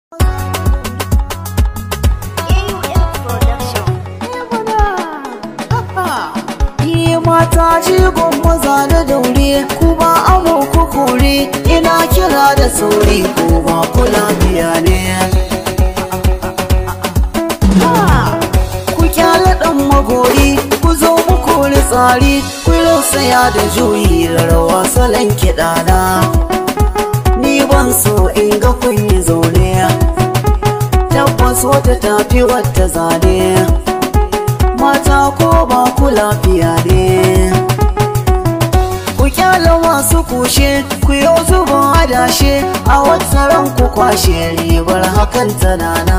mata jigon maza da daure kuma amo ku kore ina kira da sauri ko ba ku lafiya ne ku kyala dan magori ku zo mu kori tsari ku saya da juyi rawa salon kiɗana ni ban so in ga kun yi zaune tabbas wata tafi wata zane mata ko ba ku lafiya ne ku kyala masu kushe ku yi zubin adashe a wata ran ku kwashe ribar hakan tanana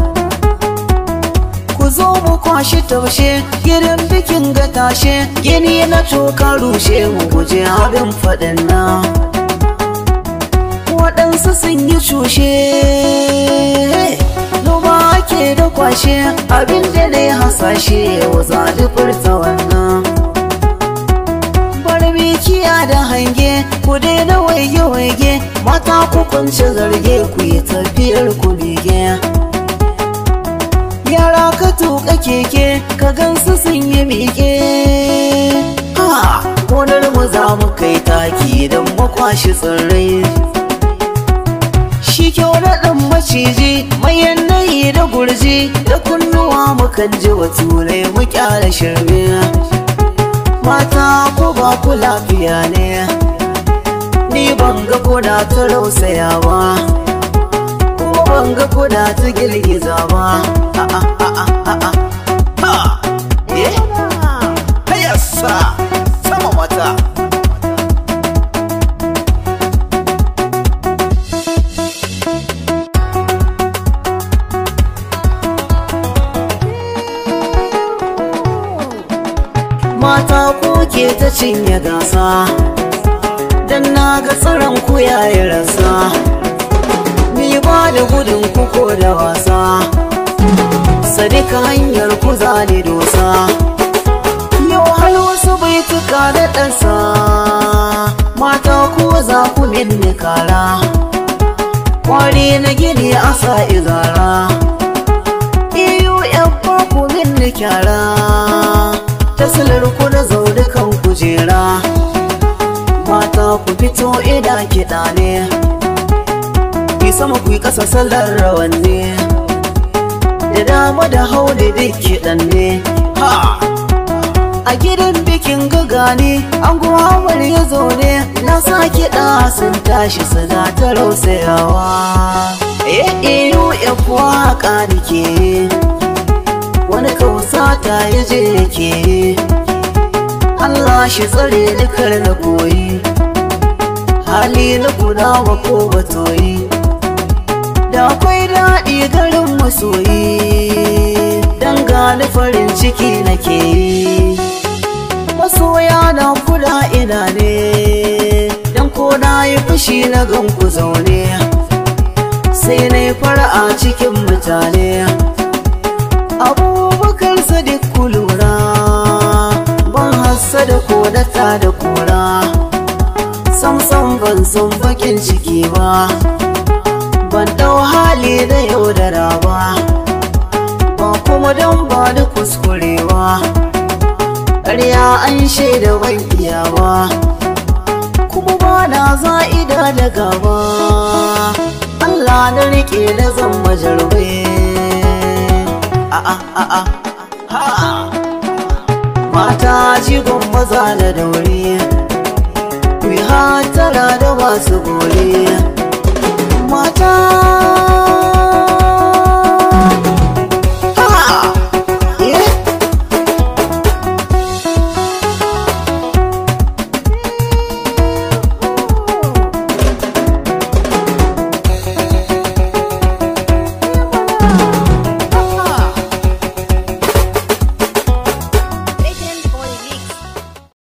ku zo mu kwashi taushe gidan bikin ga tashe gini na toka rushe mu guje abin faɗin nan waɗansu sun yi cushe noma ake da kwashe abinda ne hasashe yau zaɗi furta wannan barbikiya da hange ku daina waige-waige mata ku kunce zarge ku yi tafiyar ku bege yara ka tuka keke ka gansu sun yi miƙe ha gonar mu za mu kai taki don makwashi tsirrai shi kyau na ɗan maciji mai yanayi da gurji da kunnuwa mukan ji wa turai mu kyara shirme mata ko ba ku lafiya ne ni ban ga kuna ta rausaya ba kuma ban ga kuna ta girgiza ba sama mata mata kuke ta cinye gasa dan na ga tsaron ku yayi rasa ni ba da gudun ku ko da wasa sadika hanyar ku zane dosa yau har wasu baituka da ɗansa mata ku za ku minni kara kwari na gini a sa izara iyo yan ku minni kyara tasilar ku na zaune kan kujera mata ku fito ina kiɗa ne ki sama ku yi ƙasa sallar rawanne da dama da hau da duk kiɗan ne ha a gidan bikin gaga ne an guwawar ya zaune na sa kiɗa sun tashi suna ta rausayawa eh iyo ya waka nake wani kausa ta yi je yake Allah shi tsare ni kar na koyi hali na guda wa ko batoyi da akwai daɗi garin masoyi dan gani farin ciki nake yi masoya na kula ina ne dan ko na yi fushi na gan ku zaune sai na yi fara'a cikin mutane abubakar sadiq kulura ban hassa da kodata da kura samsam ban san bakin ciki ba ban dau hali da yaudara ba ba kuma don ba da kuskurewa ƙarya an shaida ban iyawa kuma ba na za'ida da gaba Allah na rike na zan majarbe mata jigon maza da daure ku yi hatara da masu gore